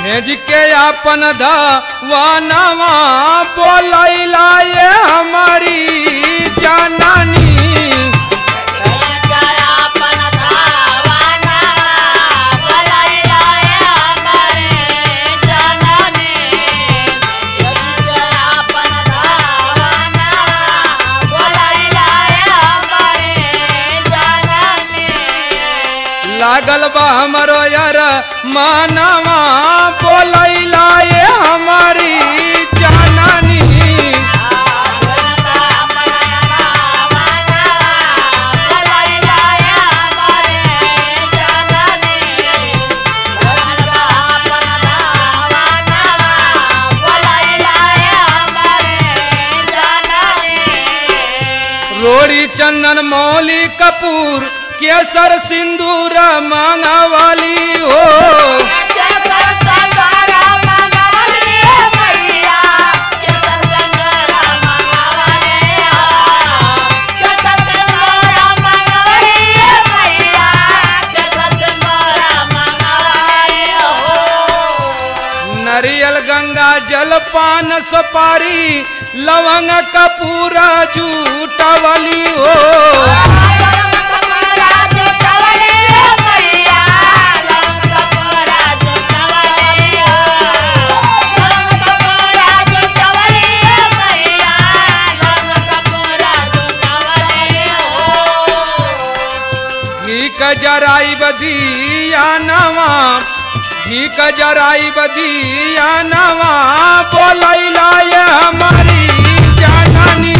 भेज के अपन धनवा बोलैला ये हमारी जननी लागल बा हमरो यार मानवा बोलैला ये हमारी जननी रोड़ी चंदन मौली कपूर केसर सिंदूर मांगवाली हो नरियल गंगा जल पान सुपारी लवंग कपूर जूटवली हो घी क जराई बदिया नवा घी क जराई बदिया नवा बोलैला ये हमारी जननी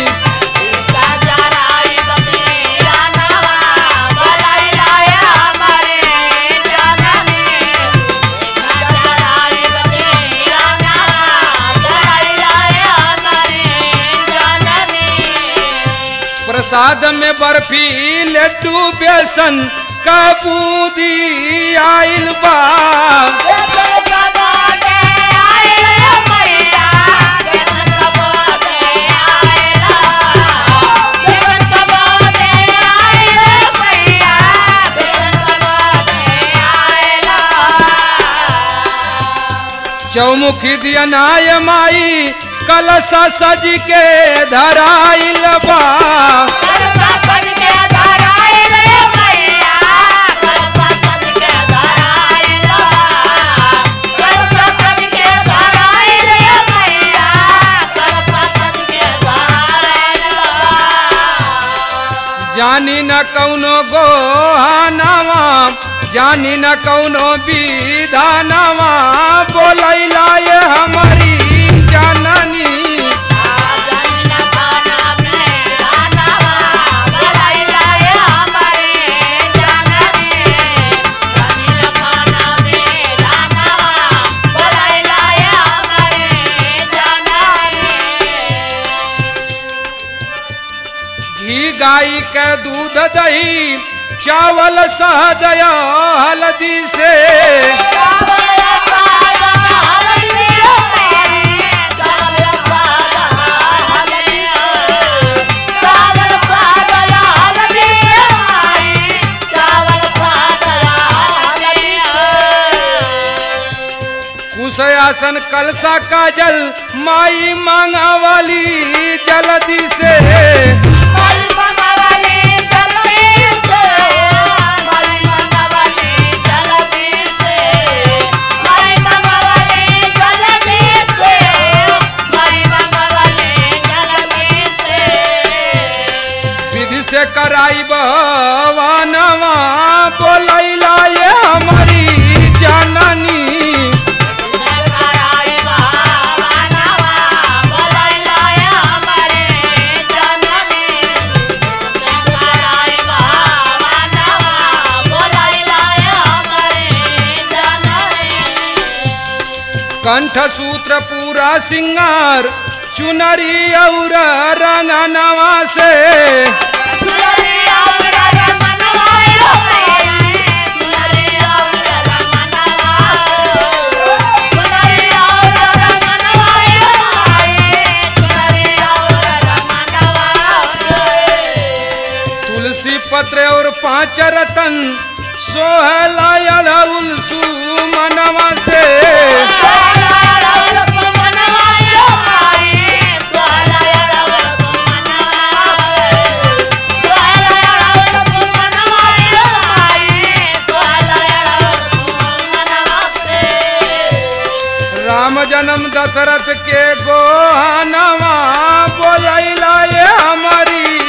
प्रसाद में बर्फी लड्डू बेसन का बूंदी आइल बा चौमुखी दिया नाय माई कलसा सज के धराइल बा जानी न कौनो गोहानवा जानी न कौनो विधानवा बोलैला ये हमारी जननी घी गाय के दूध दही चावल सहजया हल्दी से कुश आसन कलसा काजल माई मांगा वाली जल्दी से विधि से कराई बहवानवा बोलैला ये हमारी जननी कंठ सूत्र पूरा सिंगार चुनरी और रंगनवा से तुलसी पत्र और पांच रतन सोहला मनवा से जन्म दशरथ के गोहनवा बोलैला ये हमारी